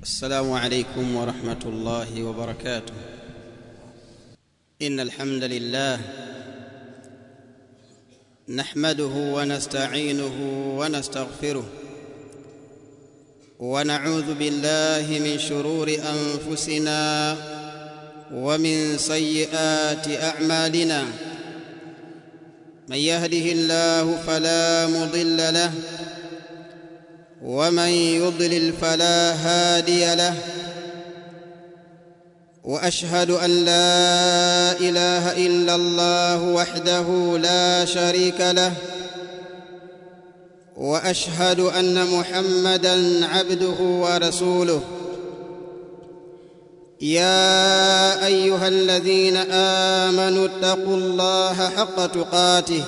السلام عليكم ورحمه الله وبركاته ان الحمد لله نحمده ونستعينه ونستغفره ونعوذ بالله من شرور انفسنا ومن سيئات اعمالنا من يهده الله فلا مضل له ومن يضلل فلا هادي له واشهد ان لا اله الا الله وحده لا شريك له واشهد ان محمدا عبده ورسوله يا ايها الذين امنوا اتقوا الله حق تقاته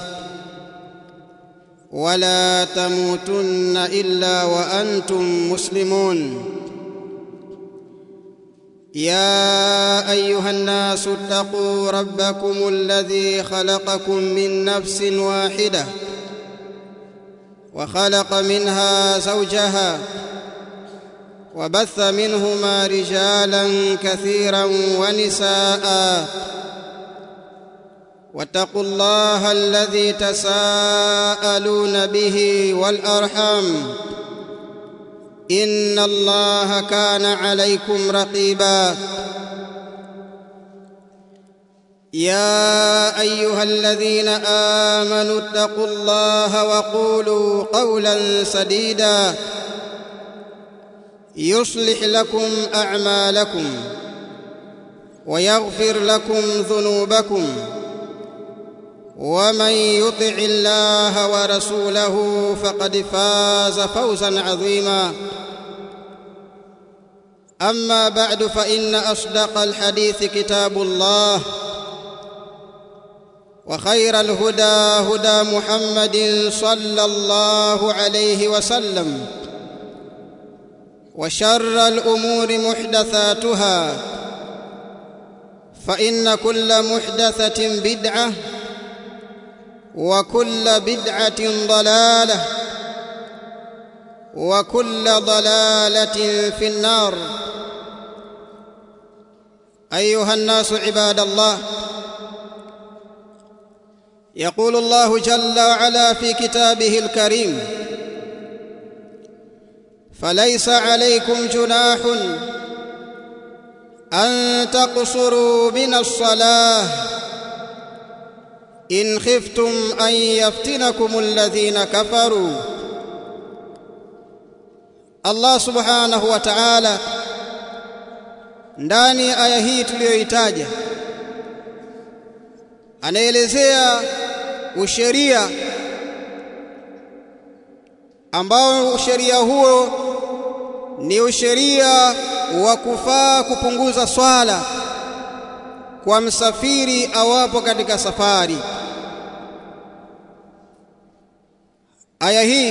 ولا تموتن الا وانتم مسلمون يا ايها الناس اتقوا ربكم الذي خلقكم من نفس واحده وخلق منها زوجها وبث منهما رجالا كثيرا ونساء واتقوا الله الذي تساءلون به والارحام ان الله كان عليكم رقيبا يا ايها الذين امنوا اتقوا الله وقولوا قولا سديدا يصلح لكم اعمالكم ويغفر لكم ذنوبكم ومن يطع الله ورسوله فقد فاز فوزا عظيما اما بعد فان اصدق الحديث كتاب الله وخير الهدى هدى محمد صلى الله عليه وسلم وشر الامور محدثاتها فان كل محدثه بدعه وكل بدعه ضلاله وكل ضلاله في النار ايها الناس عباد الله يقول الله جل وعلا في كتابه الكريم فليس عليكم جناح ان تقصروا من الصلاه ان خفتم ان يفتنكم الذين كفروا Allah subhanahu wa ta'ala ndani ya aya hii tuliyoitaja anaelezea usheria ambao usheria huo ni usheria wa kufaa kupunguza swala kwa msafiri awapo katika safari aya hii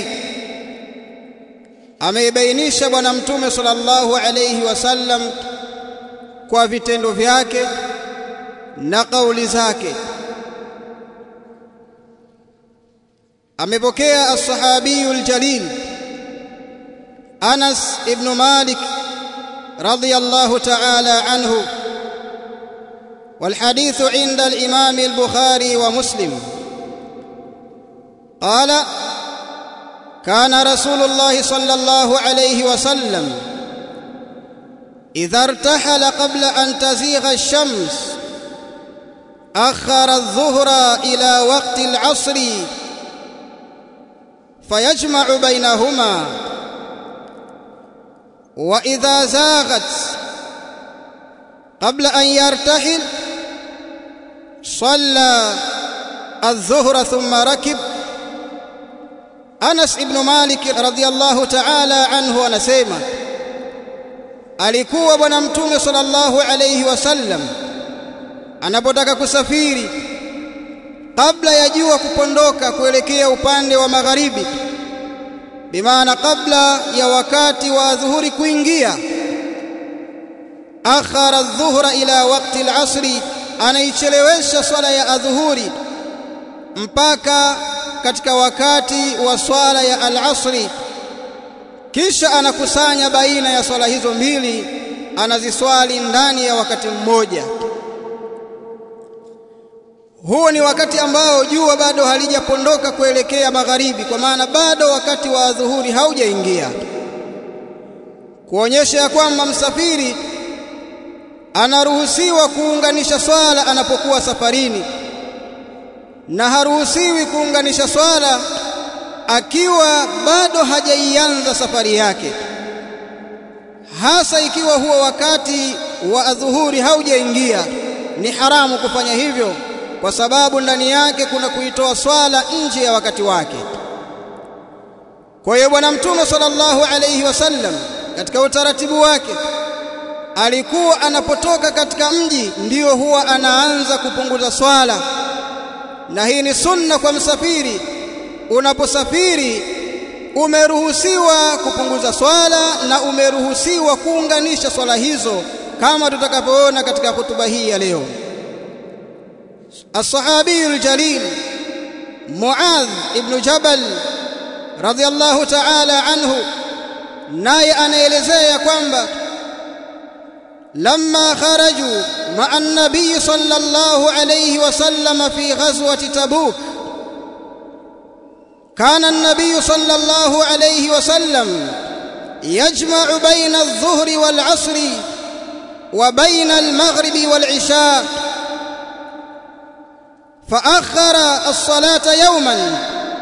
ameibainisha bwana mtume sallallahu alayhi wasallam kwa vitendo vyake na kauli zake amepokea as-sahabiyu al-jalil Anas ibn Malik radiyallahu ta'ala anhu والحديث عند الإمام البخاري ومسلم قال كان رسول الله صلى الله عليه وسلم إذا ارتحل قبل أن تزيغ الشمس أخر الظهر إلى وقت العصر فيجمع بينهما وإذا زاغت قبل أن يرتحل صلى الظهر ثم ركب Anas ibn Malik radhiyallahu ta'ala anhu anasema alikuwa bwana mtume sallallahu alayhi wasallam anapotaka kusafiri kabla ya jua kupondoka kuelekea upande wa magharibi bimaana kabla ya wakati wa dhuhuri kuingia akhara adh-dhuhra ila waqti al-'asri anaichelewesha swala ya adhuhuri mpaka katika wakati wa swala ya al-asri kisha anakusanya baina ya swala hizo mbili anaziswali ndani ya wakati mmoja huo ni wakati ambao jua bado halijapondoka kuelekea magharibi kwa maana bado wakati wa dhuhuri haujaingia kuonyesha ya kwamba msafiri anaruhusiwa kuunganisha swala anapokuwa safarini na haruhusiwi kuunganisha swala akiwa bado hajaianza safari yake hasa ikiwa huo wakati wa adhuhuri haujaingia ni haramu kufanya hivyo kwa sababu ndani yake kuna kuitoa swala nje ya wakati wake kwa hiyo bwana mtume sallallahu alayhi wasallam katika utaratibu wake alikuwa anapotoka katika mji ndiyo huwa anaanza kupunguza swala na hii ni sunna kwa msafiri unaposafiri umeruhusiwa kupunguza swala na umeruhusiwa kuunganisha swala hizo kama tutakavyoona katika hotuba hii ya leo الصحابي الجليل معاذ ابن جبل رضي الله تعالى عنه naye anaelezea kwamba لما خرجوا مع النبي صلى الله عليه وسلم في غزوة تبوك كان النبي صلى الله عليه وسلم يجمع بين الظهر والعصر وبين المغرب والعشاء فأخر الصلاة يوما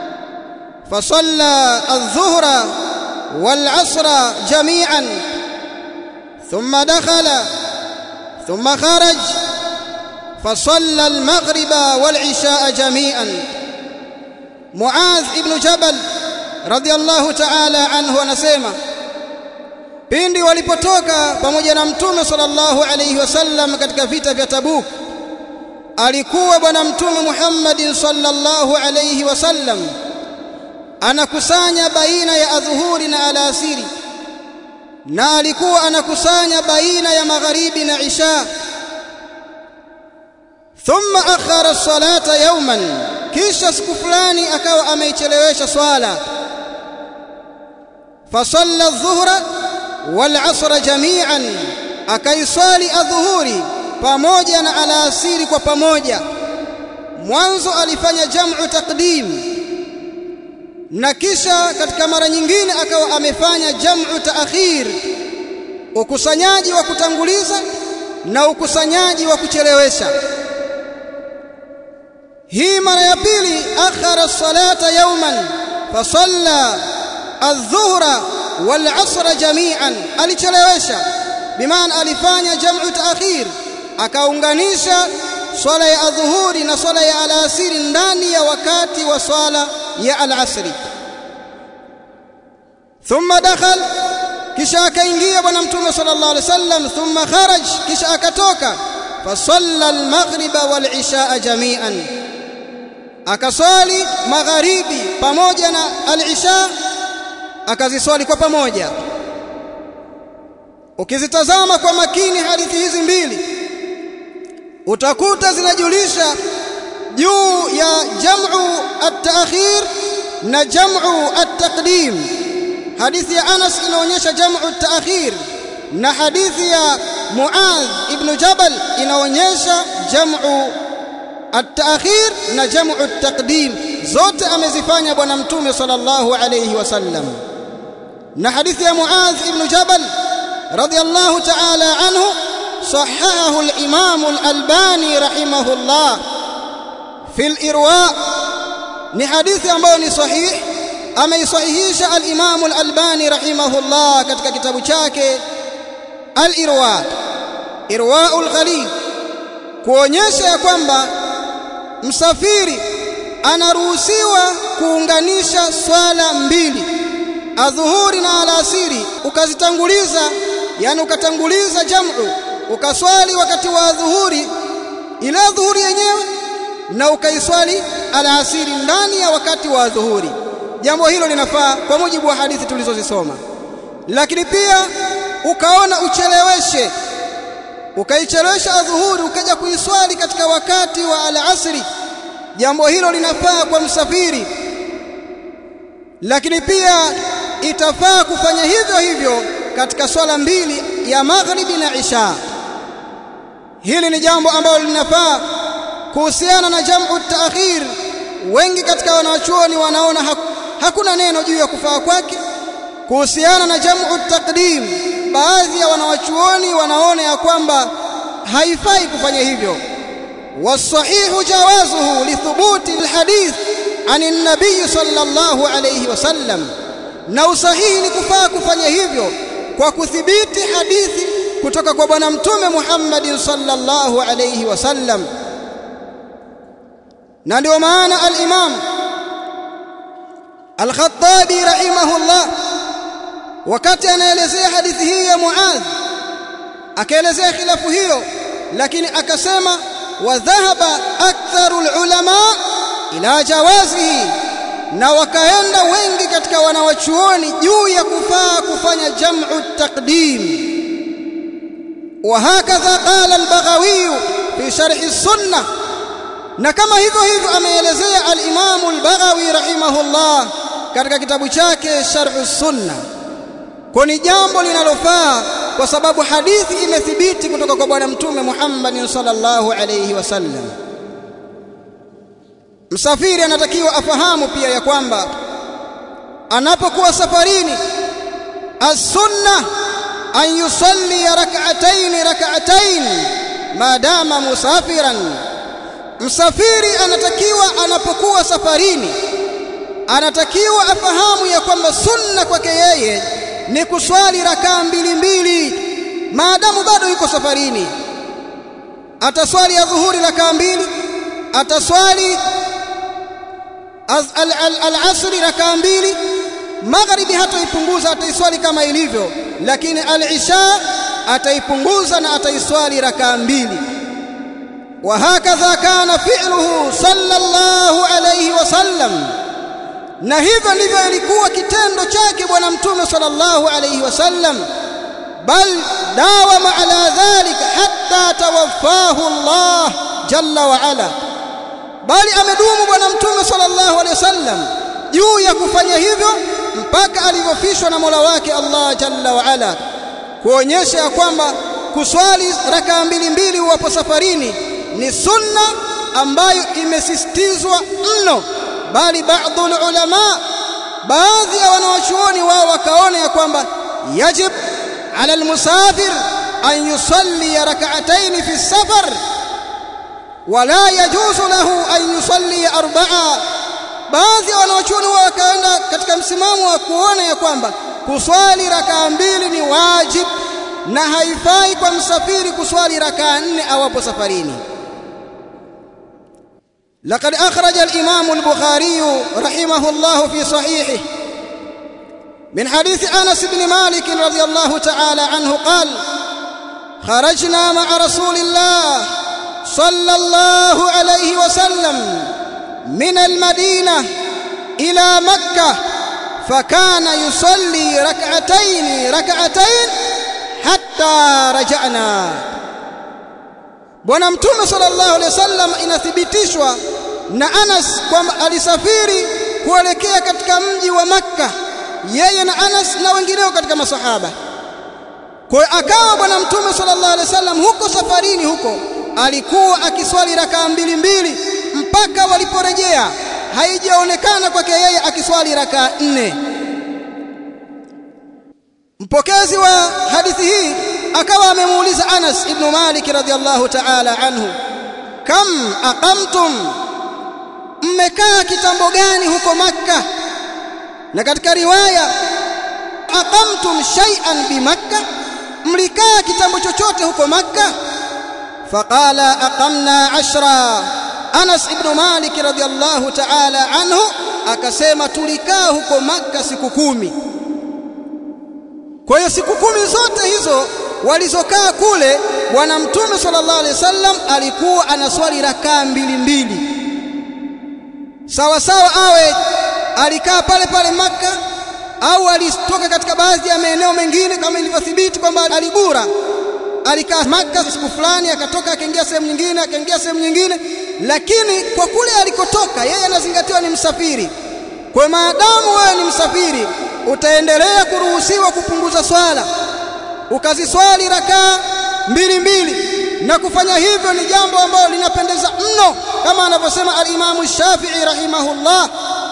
فصلى الظهر والعصر جميعا ثم دخل ثم خرج فصلى المغرب والعشاء جميعا معاذ ابن جبل رضي الله تعالى عنه anasema pindi walipotoka pamoja na mtume sallallahu alayhi wasallam katika vita vya Tabuk alikuwa bwana mtume Muhammad sallallahu alayhi wasallam anakusanya baina ya adhuhuri na alasiri na alikuwa anakusanya baina ya magharibi na isha thumma akhara as-salata yawman kisha siku fulani akawa ameichelewesha swala fasalla adh-dhuhra wal 'asra jami'an akaiswali adhuhuri pamoja na alasiri kwa pamoja mwanzo alifanya jam'u taqdim na kisha katika mara nyingine akawa amefanya jam'u taakhir ukusanyaji wa kutanguliza na ukusanyaji wa kuchelewesha hii mara ya pili akhara salata yawman fasalla adh-dhuhra wal 'asra jami'an alichelewesha bimaana alifanya jam'u taakhir akaunganisha swala ya adhuhuri na swala ya alasiri ndani ya wakati wa swala ya alasri thumma dakhal kisha akaingia bwana mtume sallallahu alaihi wasallam thumma kharaj kisha akatoka fasalla almaghriba walishaa jami'an akaswali magharibi pamoja na alisha akaziswali kwa pamoja ukizitazama kwa makini hadithi hizi mbili utakuta zinajulisha juu ya jam'u at-ta'khir na jam'u at-taqdim hadithi ya Anas inaonyesha jam'u at-ta'khir na hadithi ya Muadh ibn Jabal inaonyesha jam'u at-ta'khir na jam'u at-taqdim zote amezifanya bwana mtume sallallahu alayhi wasallam na hadithi ya Muadh ibn Jabal radiyallahu ta'ala anhu صححه الإمام الألباني رحمه الله في الإرواء ni hadithi ambayo ni sahih ameisahihisha al-Imam al-Albani rahimahullah katika kitabu chake al-Irwa Irwaul Ghalil kuonyesha ya kwamba msafiri anaruhusiwa kuunganisha swala mbili adhuhuri na alasiri ukazitanguliza yani ukatanguliza jam'u ukaswali wakati wa dhuhuri ile dhuhuri yenyewe na ukaiswali alasiri ndani ya wakati wa dhuhuri jambo hilo linafaa kwa mujibu wa hadithi tulizozisoma lakini pia ukaona ucheleweshe ukaichelewesha adhuhuri ukaja kuiswali katika wakati wa alasiri jambo hilo linafaa kwa msafiri lakini pia itafaa kufanya hivyo hivyo katika swala mbili ya maghribi na isha hili ni jambo ambalo linafaa kuhusiana na jamu taakhir wengi katika wanawachuoni wanaona hakuna neno juu ya kufaa kwake kuhusiana na jamu taqdim baadhi ya wanawachuoni wanaona ya kwamba haifai kufanya hivyo wasahihu jawazuhu lithubuti alhadith ani nabii sallallahu alayhi wasallam na usahihi ni kufaa kufanya hivyo kwa kuthibiti hadithi kutoka kwa bwana mtume Muhammad sallallahu alayhi wasallam na ndio maana al-Imam Al-Khattabi rahimahullah wakati anaelezea hadithi hii ya Muadh akaelezea khilafu hiyo lakini akasema wa dhahaba aktharu ulama ila jawazihi na wakaenda wengi katika wanawachuoni juu ya kufaa kufanya jam'u taqdim وهكذا قال البغوي في شرح السنه na kama hivyo hivyo ameelezea al-Imam al-Baghawi rahimahullah katika kitabu chake Sharh sunna kwa ni jambo linalofaa kwa sababu hadithi imethibiti kutoka kwa bwana mtume Muhammad sallallahu alayhi wasallam msafiri anatakiwa afahamu pia ya kwamba anapokuwa safarini as-sunna an yusalli rak'atayn rak'atayn madama musafiran msafiri anatakiwa anapokuwa safarini anatakiwa afahamu ya kwamba sunna kwake yeye ni kuswali rakaa mbili mbili maadamu bado yuko safarini ataswali ya dhuhuri rakaa mbili ataswali al-asri rakaa mbili magharibi hatoipunguza ataiswali kama ilivyo lakini al-isha ataipunguza na ataiswali rakaa mbili وهكذا كان فعله صلى الله عليه وسلم na hivyo ndivyo ilikuwa kitendo chake bwana mtume sallallahu alayhi wasallam bal dawama ala dhalika hatta tawaffahu Allah jalla wa ala bali amedumu bwana mtume sallallahu alayhi wasallam juu ya kufanya hivyo mpaka alivyofishwa na Mola wake Allah jalla wa ala kuonyesha ya kwamba kuswali rakaa mbili mbili uwapo safarini ni sunna ambayo imesisitizwa mno bali baadhi ulama baadhi ya wanawachuoni wao wakaona ya kwamba yajib ala almusafir an yusalli rak'atayn fi safar wala yajuzu lahu an yusalli arba'a baadhi ya wanawachuoni wao wakaenda katika msimamo wa kuona ya kwamba kuswali rakaa mbili ni wajib na haifai kwa msafiri kuswali rakaa nne awapo safarini لقد أخرج الإمام البخاري رحمه الله في صحيحه من حديث أنس بن مالك رضي الله تعالى عنه قال خرجنا مع رسول الله صلى الله عليه وسلم من المدينة إلى مكة فكان يصلي ركعتين ركعتين حتى رجعنا Bwana Mtume sallallahu alaihi wasallam inathibitishwa na Anas kwamba alisafiri kuelekea katika mji wa Makka yeye na Anas na wengineo katika masahaba. Kwa hiyo akawa Bwana Mtume sallallahu alaihi wasallam huko safarini huko alikuwa akiswali rakaa mbili mbili mpaka waliporejea, haijaonekana kwake yeye akiswali rakaa nne. Mpokezi wa hadithi hii akawa amemuuliza Anas ibn Malik radhiallahu ta'ala anhu kam aqamtum mmekaa kitambo gani huko Makka na katika riwaya aqamtum shay'an bi Makka mlikaa kitambo chochote huko Makka faqala aqamna ashra Anas ibn Malik radhiallahu ta'ala anhu akasema tulikaa huko Makka siku kumi kwa hiyo siku kumi zote hizo walizokaa kule bwana mtume sallallahu alaihi wasallam alikuwa anaswali rakaa mbili mbili sawa sawa awe alikaa pale pale maka au alitoka katika baadhi ya maeneo mengine kama ilivyothibiti kwamba aligura alikaa maka siku fulani akatoka akaingia sehemu nyingine akaingia sehemu nyingine lakini kwa kule alikotoka yeye anazingatiwa ni msafiri kwa maadamu wewe ni msafiri utaendelea kuruhusiwa kupunguza swala ukaziswali rakaa mbili mbili na kufanya hivyo ni jambo ambalo linapendeza mno kama anavyosema al-Imamu Shafi'i rahimahullah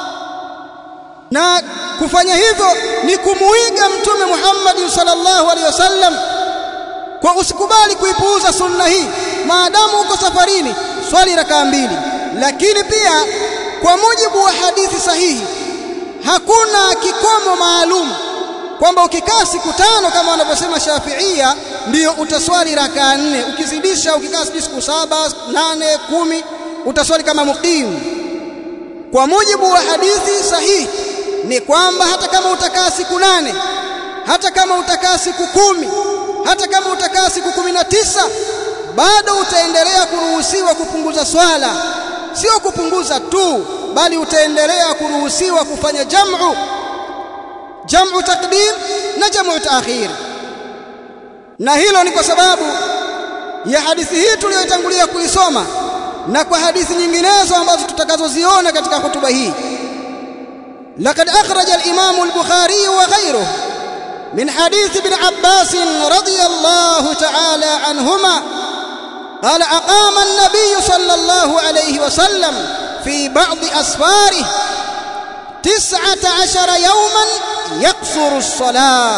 na kufanya hivyo ni kumuiga mtume Muhammad sallallahu alaihi wasallam kwa usikubali kuipuuza sunna hii maadamu uko safarini swali rakaa mbili lakini pia kwa mujibu wa hadithi sahihi hakuna kikomo maalum kwamba ukikaa siku tano kama wanavyosema Shafiia ndiyo utaswali rakaa nne ukizidisha ukikaa siku saba nane kumi utaswali kama muqim kwa mujibu wa hadithi sahihi ni kwamba hata kama utakaa siku nane hata kama utakaa siku kumi hata kama utakaa siku kumi na tisa bado utaendelea kuruhusiwa kupunguza swala sio kupunguza tu bali utaendelea kuruhusiwa kufanya jam'u jam'u taqdim na jam'u ta'khir na hilo ni kwa sababu ya hadithi hii tuliyotangulia kuisoma na kwa hadithi nyinginezo ambazo tutakazoziona katika hotuba hii لقد أخرج الإمام البخاري وغيره من حديث ابن عباس رضي الله تعالى عنهما قال أقام النبي صلى الله عليه وسلم في بعض أسفاره تسعة عشر يوما يقصر الصلاة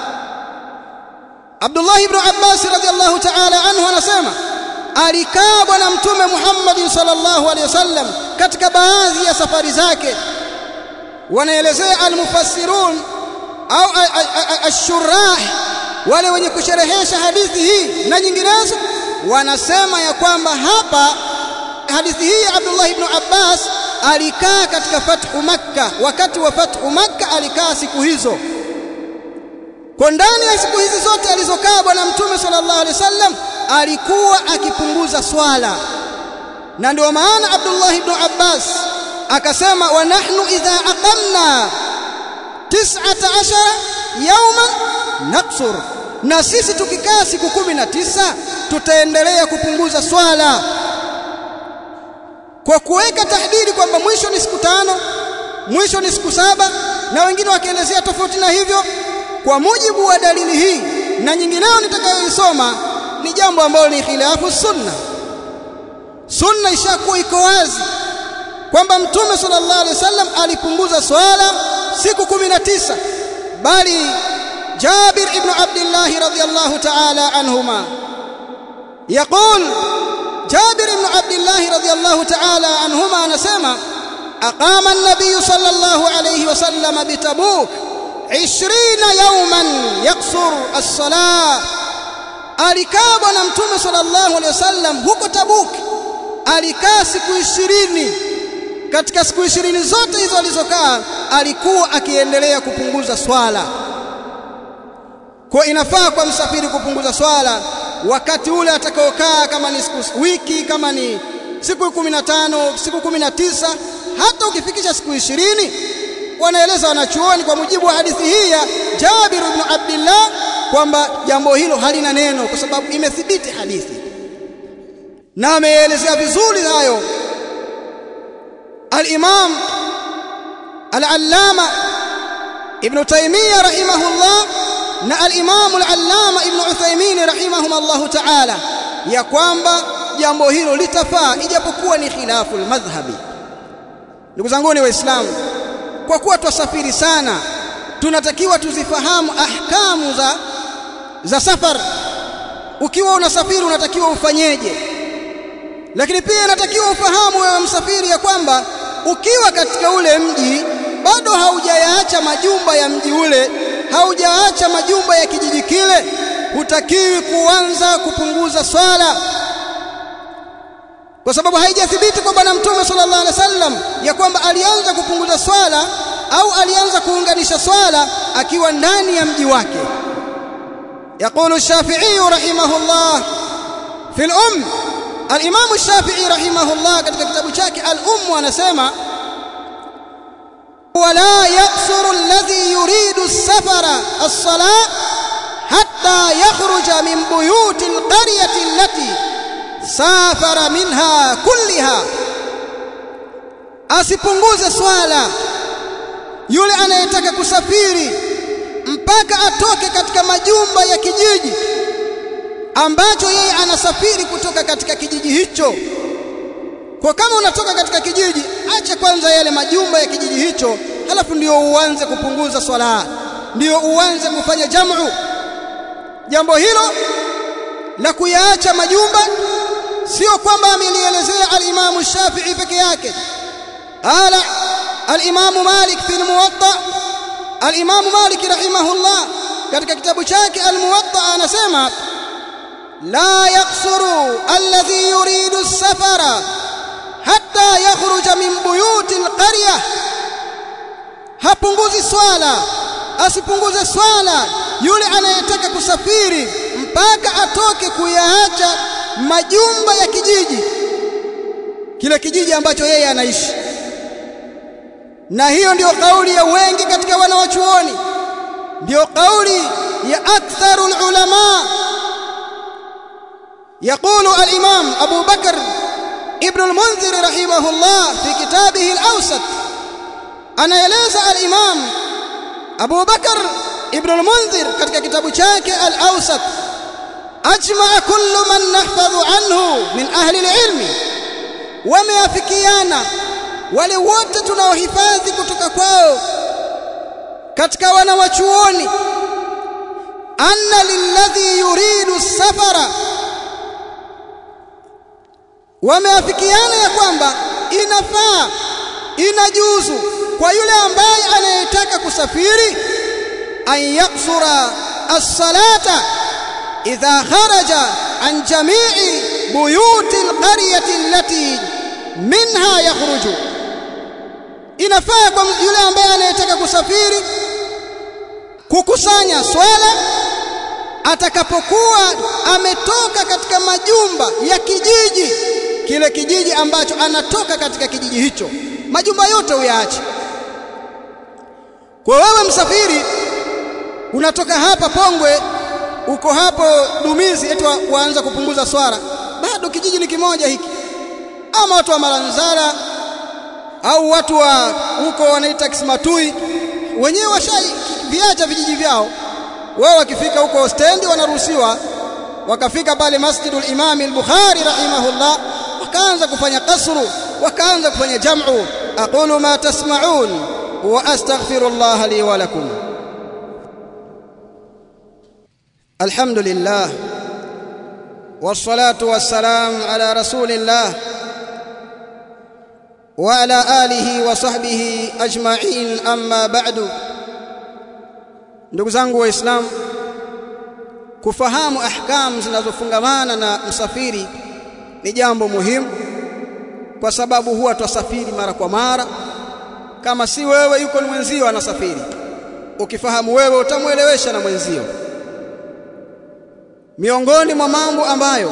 عبد الله بن عباس رضي الله تعالى عنه anasema alikaa bwana mtume Muhammad sallallahu alaihi wasallam katika baadhi ya safari zake wanaelezea almufassirun au ashurah wale wenye kusherehesha hadithi hii na nyinginezo wanasema ya kwamba hapa hadithi hii ya Abdullah ibn Abbas alikaa katika fathu Makka wakati wa fathu Makka alikaa siku hizo kwa ndani ya siku hizi zote alizokaa bwana mtume sallallahu alaihi wasallam alikuwa akipunguza swala na ndio maana Abdullah ibn Abbas akasema wa nahnu idha aqamna 19 yawman naqsur na sisi tukikaa siku kumi na tisa tutaendelea kupunguza swala kwa kuweka tahdidi kwamba mwisho ni siku tano mwisho ni siku saba na wengine wakielezea tofauti na hivyo kwa mujibu wa dalili hii na nyingineyo nitakayoisoma ni jambo ambalo ni khilafu sunna sunna ishakuwa iko wazi kwamba mtume sallallahu alaihi wasallam alipunguza swala siku kumi na tisa bali Jabir ibn Abdullah radhiyallahu ta'ala anhuma يقول جابر بن عبد الله رضي الله تعالى عنهما anasema أقام النبي صلى الله عليه وسلم بتبوك عشرين يوما يقصر الصلاة alikaa bwana mtume sallallahu alaihi wasallam huko Tabuk alikaa siku ishirini katika siku ishirini zote hizo alizokaa alikuwa akiendelea kupunguza swala kwa inafaa kwa msafiri kupunguza swala wakati ule atakaokaa kama ni siku wiki kama ni siku kumi na tano siku kumi na tisa hata ukifikisha siku ishirini wanaeleza wanachuoni kwa mujibu wa hadithi hii ya Jabir ibn Abdullah kwamba jambo hilo halina neno kwa sababu imethibiti hadithi na ameelezea vizuri hayo al-Imam al-Allama Ibn Taymiyyah rahimahullah na al-Imam al-Allama Ibn Uthaymeen rahimahumullah ta'ala ya kwamba jambo hilo litafaa ijapokuwa ni khilafu al-madhhabi ndugu zangu ni waislamu kwa kuwa twasafiri sana tunatakiwa tuzifahamu ahkamu za za safar ukiwa unasafiri unatakiwa ufanyeje lakini pia inatakiwa ufahamu wewe msafiri ya kwamba ukiwa katika ule mji bado haujayaacha majumba ya mji ule haujaacha majumba ya kijiji kile hutakiwi kuanza kupunguza swala kwa sababu haijathibiti kwa bwana mtume sallallahu alaihi wasallam ya kwamba alianza kupunguza swala au alianza kuunganisha swala akiwa ndani ya mji wake يقول الشافعي رحمه الله في الأم الإمام الشافعي رحمه الله katika kitabu chake al-Umm anasema ولا يقصر الذي يريد السفر الصلاة حتى يخرج من بيوت القرية التي سافر منها كلها asipunguze swala yule anayetaka kusafiri mpaka atoke katika majumba ya kijiji ambacho yeye anasafiri kutoka katika kijiji hicho kwa kama unatoka katika kijiji acha kwanza yale majumba ya kijiji hicho halafu ndio uanze kupunguza swala ndio uanze kufanya jamu jambo hilo la kuyaacha majumba sio kwamba amelielezea al-Imam Shafi'i peke yake ala al-Imam Malik fi al-Muwatta al-Imam Malik rahimahullah katika kitabu chake al-Muwatta anasema la yaqsuru alladhi yuridu as-safara hatta yakhruja min buyuti al-qaryah hapunguzi swala asipunguze swala yule anayetaka kusafiri mpaka atoke kuyaacha majumba ya kijiji kile kijiji ambacho yeye anaishi na hiyo ndiyo kauli ya wengi katika wanawachuoni ndiyo kauli ya aktharul ulama يقول الإمام أبو بكر ابن المنذر رحمه الله في كتابه الأوسط أنا يليز الإمام أبو بكر ابن المنذر katika kitabu chake al-Awsat ajma kullu man nahfadhu anhu min ahli al-ilm wameafikiana wale wote tunaohifadhi kutoka kwao katika wanawachuoni anna lilladhi yuridu safara wameafikiana ya kwamba inafaa inajuzu kwa yule ambaye anayetaka kusafiri an yaksura as-salata idha kharaja an jami'i buyuti al-qaryati allati minha yakhruju inafaa kwa yule ambaye anayetaka kusafiri kukusanya swala atakapokuwa ametoka katika majumba ya kijiji kile kijiji ambacho anatoka katika kijiji hicho majumba yote uyaache kwa wewe msafiri unatoka hapa Pongwe uko hapo Dumizi eti waanza kupunguza swara bado kijiji ni kimoja hiki ama watu wa Malanzara au watu wa huko wanaita Kismatui wenyewe washai viacha vijiji vyao wao wakifika huko stendi wanaruhusiwa wakafika pale Masjidul Imam al-Bukhari rahimahullah wakaanza kufanya kasru wakaanza kufanya jam'u aqulu ma tasma'un wa astaghfirullah li wa lakum alhamdulillah والصلاه والسلام على رسول الله وعلى اله وصحبه اجمعين اما بعد ndugu zangu waislamu kufahamu ahkam zinazofungamana na msafiri ni jambo muhimu kwa sababu huwa twasafiri mara kwa mara kama si wewe yuko ni mwenzio anasafiri ukifahamu wewe utamwelewesha na mwenzio miongoni mwa mambo ambayo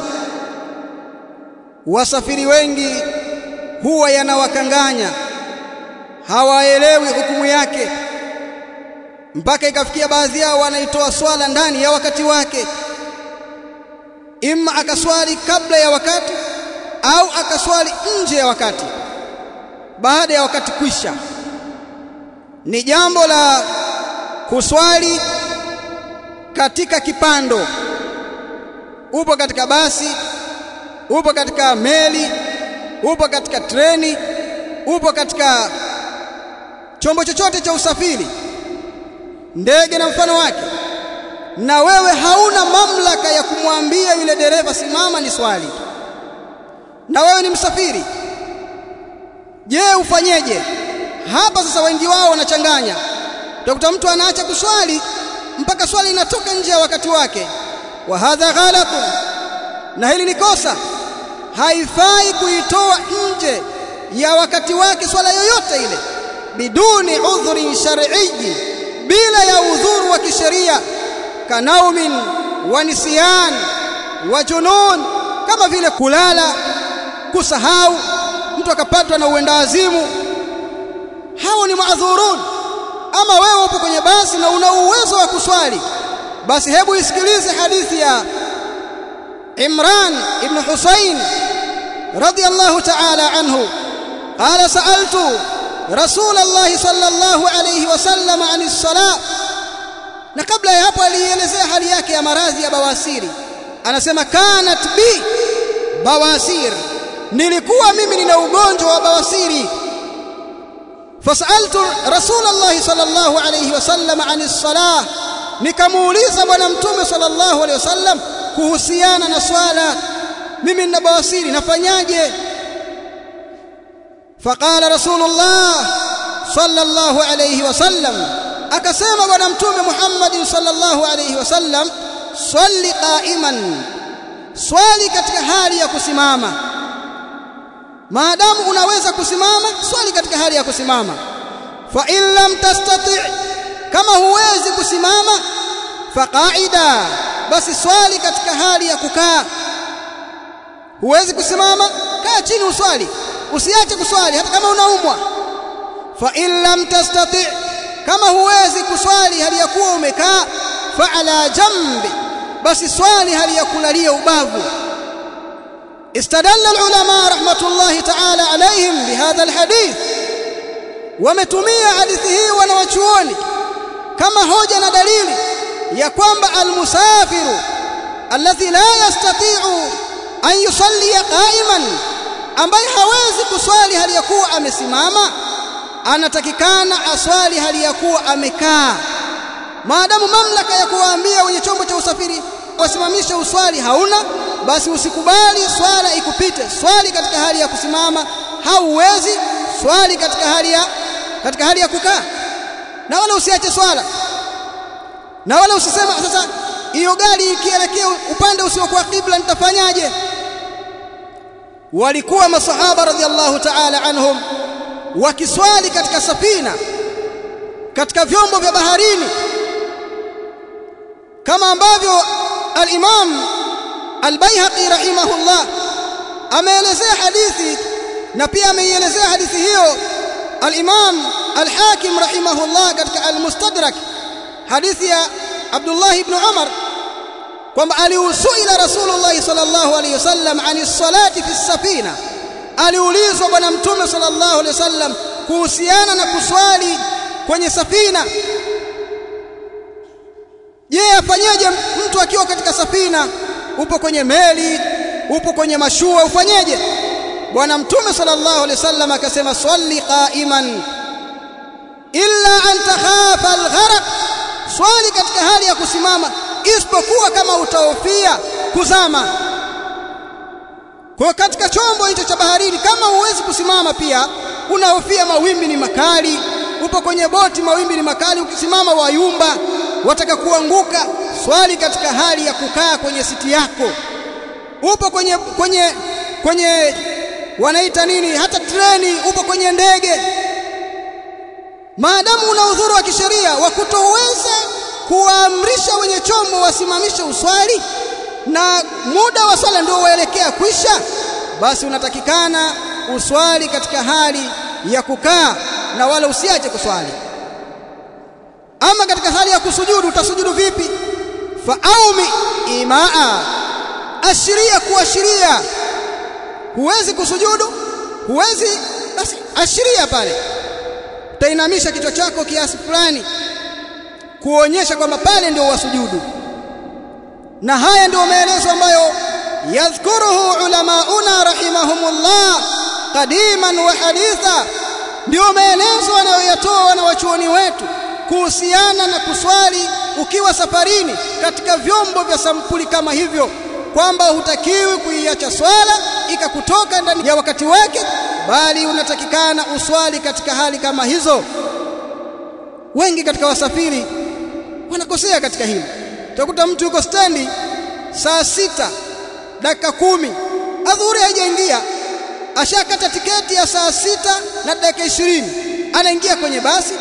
wasafiri wengi huwa yanawakanganya hawaelewi hukumu yake mpaka ikafikia baadhi yao wanaitoa swala ndani ya wakati wake imma akaswali kabla ya wakati au akaswali nje ya wakati baada ya wakati kwisha ni jambo la kuswali katika kipando upo katika basi upo katika meli upo katika treni upo katika chombo chochote cha usafiri ndege na mfano wake na wewe hauna mamlaka ya kumwambia yule dereva simama ni swali na wewe ni msafiri je ufanyeje hapa sasa wengi wao wanachanganya utakuta mtu anaacha kuswali mpaka swali inatoka nje ya wakati wake wa hadha ghalatun na hili ni kosa haifai kuitoa nje ya wakati wake swala yoyote ile biduni udhrin shar'iyyi bila ya udhuru wa kisheria kanaumin wa nisyan wa junun kama vile kulala kusahau mtu akapatwa na uendawazimu hao ni maadhurun ama wewe upo kwenye basi na una uwezo wa kuswali basi hebu isikilize hadithi ya Imran ibn Husayn radiyallahu ta'ala anhu qala sa'altu رسول الله صلى الله عليه وسلم عن الصلاة na kabla ya hapo alielezea hali yake ya maradhi ya bawasiri anasema kanat bi bawasir nilikuwa mimi nina ugonjwa wa bawasiri fasaltu rasulullah sallallahu alayhi wasallam ani salah nikamuuliza bwana mtume sallallahu alayhi wasallam kuhusiana na swala mimi nina bawasiri nafanyaje faqala rasulullah sallallahu alayhi wasallam akasema bwana mtume Muhammad sallallahu alayhi wasallam swali qa'iman swali katika hali ya kusimama maadamu unaweza kusimama swali katika hali ya kusimama fa in lam tastati kama huwezi kusimama faqaida basi swali katika hali ya kukaa huwezi kusimama kaa chini uswali usiache kuswali hata kama unaumwa fa in lam tastati kama huwezi kuswali hali ya kuwa umekaa fa ala jambi basi swali hali ya kulalia ubavu استدل العلماء رحمة الله تعالى عليهم بهذا الحديث ومتمية حديثه ونوچوني كما hoja na dalili ya kwamba almusafiru alladhi la yastati'u an yusalli qa'iman ambaye hawezi kuswali hali ya kuwa amesimama anatakikana aswali hali ya kuwa amekaa maadamu mamlaka ya kuwaambia wenye chombo cha usafiri wasimamishe uswali hauna basi usikubali swala ikupite swali katika hali ya kusimama hauwezi swali katika hali ya katika hali ya kukaa na wala usiache swala na wala usisema sasa hiyo gari ikielekea upande usiokuwa kibla nitafanyaje walikuwa masahaba radhiallahu ta'ala anhum wakiswali katika safina katika vyombo vya baharini kama ambavyo al-Imam al-Baihaqi rahimahullah ameelezea hadithi na pia ameielezea hadithi hiyo al-Imam al-Hakim rahimahullah katika al-Mustadrak hadithi ya Abdullah ibn Umar kwamba aliusuila Rasulullah sallallahu alayhi wasallam ani salati fi safina aliulizwa bwana mtume sallallahu alayhi wasallam kuhusiana na kuswali kwenye safina je afanyeje mtu akiwa katika safina upo kwenye meli upo kwenye mashua ufanyeje bwana mtume sallallahu alaihi wasallam akasema swali qa'iman illa an takhafa algharq swali katika hali ya kusimama isipokuwa kama utahofia kuzama kwa katika chombo hicho cha baharini kama huwezi kusimama pia unahofia mawimbi ni makali upo kwenye boti mawimbi ni makali ukisimama wayumba wataka kuanguka swali katika hali ya kukaa kwenye siti yako upo kwenye kwenye kwenye wanaita nini hata treni upo kwenye ndege maadamu una udhuru wa kisheria wa kutoweza kuwaamrisha wenye chombo wasimamishe uswali na muda wa swala ndio waelekea kwisha basi unatakikana uswali katika hali ya kukaa na wala usiache kuswali ama katika hali ya kusujudu utasujudu vipi faaumi imaa ashiria kuashiria huwezi kusujudu huwezi basi ashiria pale utainamisha kichwa chako kiasi fulani kuonyesha kwamba pale ndio wasujudu na haya ndio maelezo ambayo yadhkuruhu ulamauna rahimahumullah qadiman wa haditha ndio maelezo wanayoyatoa wanawachuoni wetu kuhusiana na kuswali ukiwa safarini katika vyombo vya sampuli kama hivyo kwamba hutakiwi kuiacha swala ikakutoka ndani ya wakati wake bali unatakikana uswali katika hali kama hizo wengi katika wasafiri wanakosea katika hili utakuta mtu yuko stendi saa sita dakika kumi adhuhuri haijaingia ashakata tiketi ya saa sita na dakika ishirini anaingia kwenye basi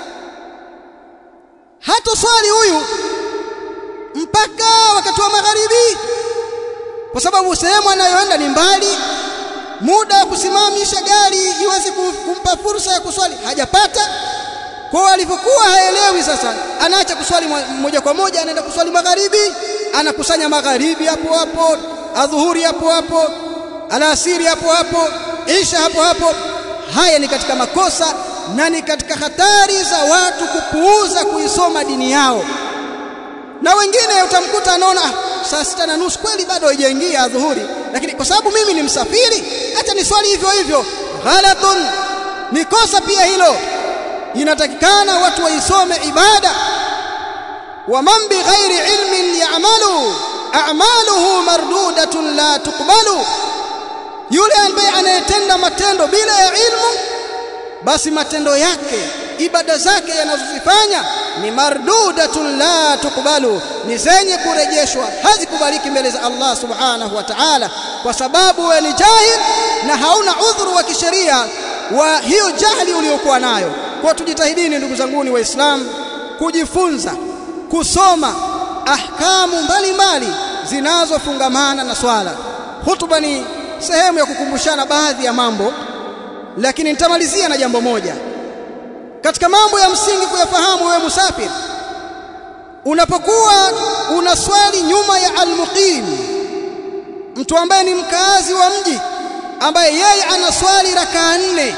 hata swali huyu mpaka wakati wa magharibi kwa sababu sehemu anayoenda ni mbali muda wa kusimamisha gari iweze kumpa fursa ya kuswali hajapata kwa alivyokuwa haelewi sasa anaacha kuswali moja kwa moja anaenda kuswali magharibi anakusanya magharibi hapo hapo adhuhuri hapo hapo alasiri hapo hapo isha hapo hapo haya ni katika makosa na ni katika hatari za watu kupuuza kuisoma dini yao na wengine utamkuta anaona saa sita na nusu kweli bado haijaingia adhuhuri lakini kwa sababu mimi ni msafiri acha ni swali hivyo hivyo ghalatun ni kosa pia hilo inatakikana watu waisome ibada wa man bighairi ilmin ya'malu a'maluhu mardudatun la tuqbalu yule ambaye anayetenda matendo bila ya ilmu basi matendo yake ibada zake yanazozifanya ni mardudatun la tukbalu ni zenye kurejeshwa hazikubaliki mbele za Allah subhanahu wa ta'ala kwa sababu wewe ni jahil na hauna udhuru wa kisheria wa hiyo jahili uliyokuwa nayo kwa tujitahidini ndugu zanguni waislamu kujifunza kusoma ahkamu mbalimbali zinazofungamana na swala hutuba ni sehemu ya kukumbushana baadhi ya mambo lakini nitamalizia na jambo moja katika mambo ya msingi kuyafahamu wewe musafir unapokuwa unaswali nyuma ya almuqim mtu ambaye ni mkazi wa mji ambaye yeye anaswali rakaa nne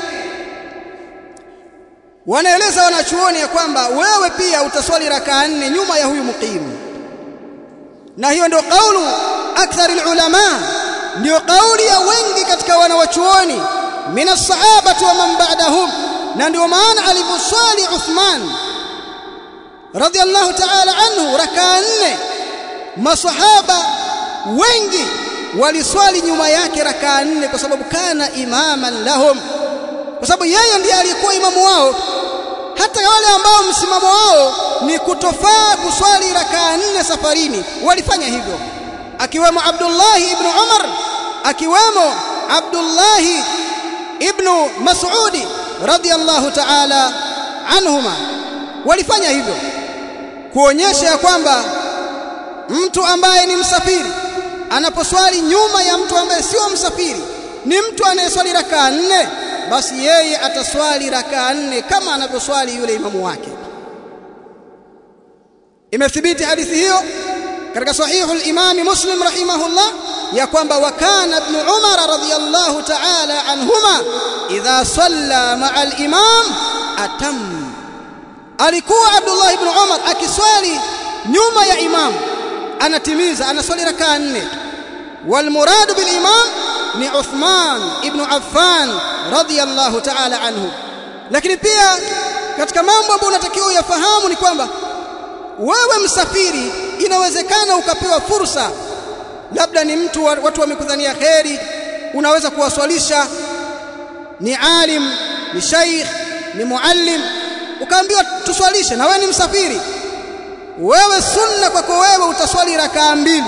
wanaeleza wanachuoni ya kwamba wewe pia utaswali rakaa nne nyuma ya huyu muqim na hiyo ndio kaulu akthar ulama ndio kauli ya wengi katika wanawachuoni min as-sahabati wa man ba'dahum na ndio maana alivyoswali Uthman radhiallahu ta'ala anhu rakaa nne masahaba wengi waliswali nyuma yake rakaa nne kwa sababu kana imaman lahum kwa sababu yeye ndiye aliyekuwa imamu wao hata wale ambao msimamo wao ni kutofaa kuswali rakaa nne safarini walifanya hivyo akiwemo Abdullah ibn Umar akiwemo Abdullah ibn Mas'ud radiyallahu ta'ala anhuma walifanya hivyo kuonyesha ya kwamba mtu ambaye ni msafiri anaposwali nyuma ya mtu ambaye sio msafiri ni mtu anayeswali rakaa nne basi yeye ataswali rakaa nne kama anavyoswali yule imamu wake imethibiti hadithi hiyo katika sahihu al-Imam Muslim rahimahullah ya kwamba wakana ibn Umar radhiyallahu ta'ala anhuma idha salla ma'a al-imam atam alikuwa Abdullah ibn Umar akiswali nyuma ya imam anatimiza anaswali rakaa nne wal murad bil imam ni Uthman ibn Affan radhiyallahu ta'ala anhu lakini pia katika mambo ambayo unatakiwa uyafahamu ni kwamba wewe msafiri inawezekana ukapewa fursa labda ni mtu watu wamekudhania kheri unaweza kuwaswalisha ni alim ni shaikh ni muallim ukaambiwa tuswalishe na wewe ni msafiri wewe sunna kwako wewe utaswali rakaa mbili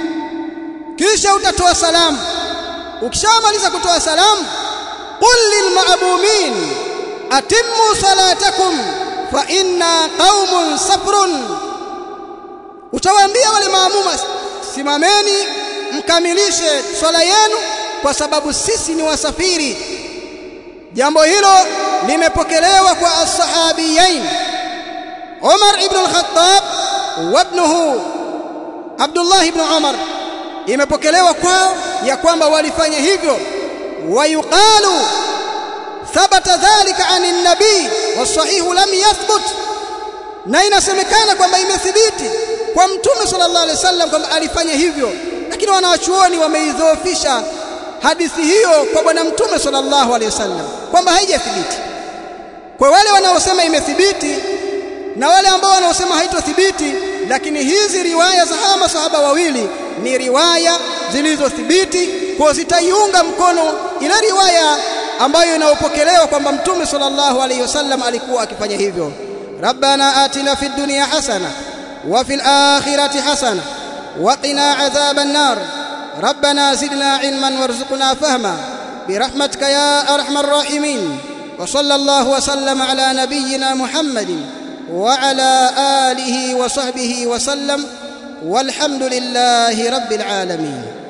kisha utatoa salamu ukishamaliza kutoa salamu qul lilma'mumin atimmu salatakum fa inna qaumun safrun utawaambia wale maamuma simameni mkamilishe swala yenu kwa sababu sisi ni wasafiri jambo hilo limepokelewa kwa as-sahabiyain Umar ibn al-Khattab wa ibnuhu Abdullah ibn Umar imepokelewa kwao ya kwamba walifanya hivyo wayuqalu thabata dhalika anin nabii wasahihu lam yathbut na inasemekana kwamba imethibiti kwa mtume sallallahu alaihi wasallam kwamba alifanya hivyo lakini wanawachuoni wameidhoofisha hadithi hiyo kwa bwana mtume sallallahu alaihi wasallam kwamba haijathibiti kwa wale wanaosema imethibiti na wale ambao wanaosema haitothibiti lakini hizi riwaya za hawa masahaba wawili ni riwaya zilizothibiti kwa zitaiunga mkono ile riwaya ambayo inaopokelewa kwamba mtume sallallahu alaihi wasallam alikuwa akifanya hivyo ربنا آتنا في الدنيا حسنة وفي الآخرة حسنة وقنا عذاب النار ربنا زدنا علما وارزقنا فهما برحمتك يا أرحم الراحمين وصلى الله وسلم على نبينا محمد وعلى آله وصحبه وسلم والحمد لله رب العالمين